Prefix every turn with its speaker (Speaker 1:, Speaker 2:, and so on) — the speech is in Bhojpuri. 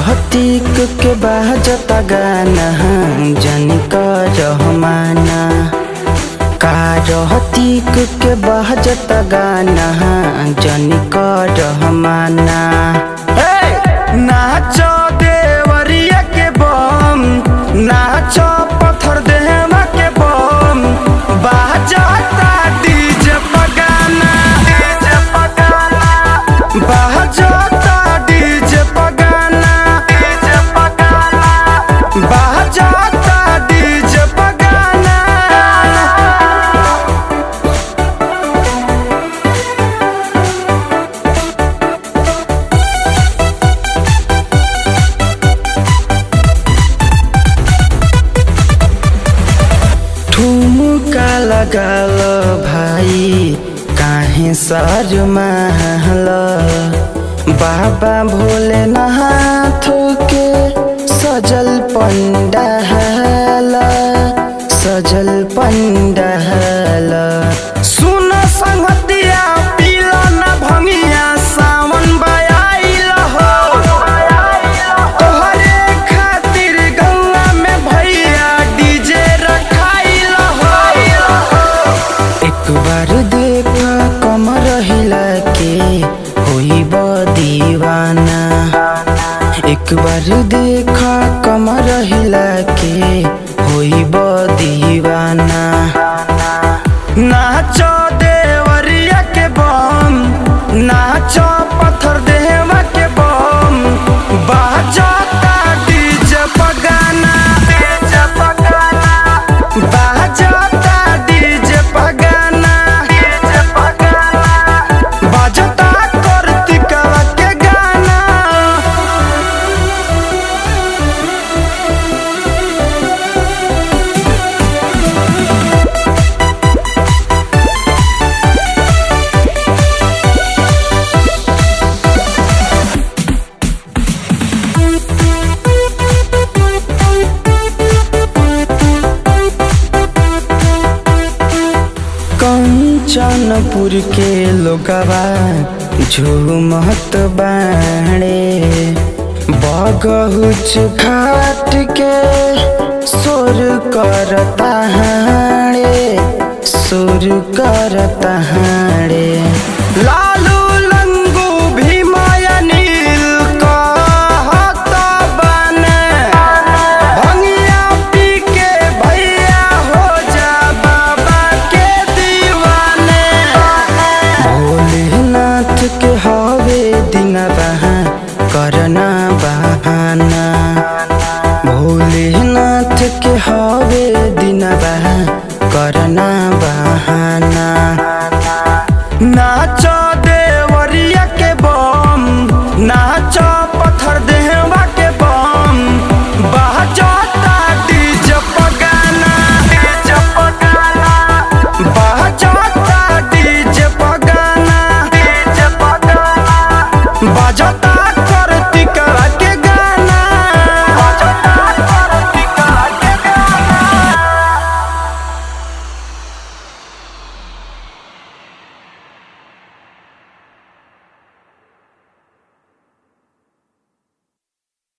Speaker 1: रहतीक के बाजता गाना जनी रहमाना का रहतीक के बाजता गाना जनी रहमाना नाचो देवरिया के बम नाचो पत्थर देहमा के बम बाजता डीजे पगाना डीजे पगाना बाजता डीजे पगाना डीजे पगाना बाजता डीजे पगाना ठुमुका लगाल भाइ काहे सर महल बाबा भोलेनाथ के सजल पंडाल सजल पंडाल सुन संगतिया पीला न भंगिया सावन बयाइल हो तोहरे खातिर गंगा में भैया डीजे रखाइल हो एक बार देख कमर हिला के होई दीवाना एक बार देख कमर हिला के होई दीवाना नाचो देवरिया के बम नाचो पत्थर देहवा के बम बाजता डीजे पगाना डीजे पगाना बाजता डीजे पगाना डीजे पगाना बाजता कार्तिकवा के गाना कंचनपुर के लोगवा झूमत बाणे बगहुच घाट के सुर करता हाणे सुर करता हाणे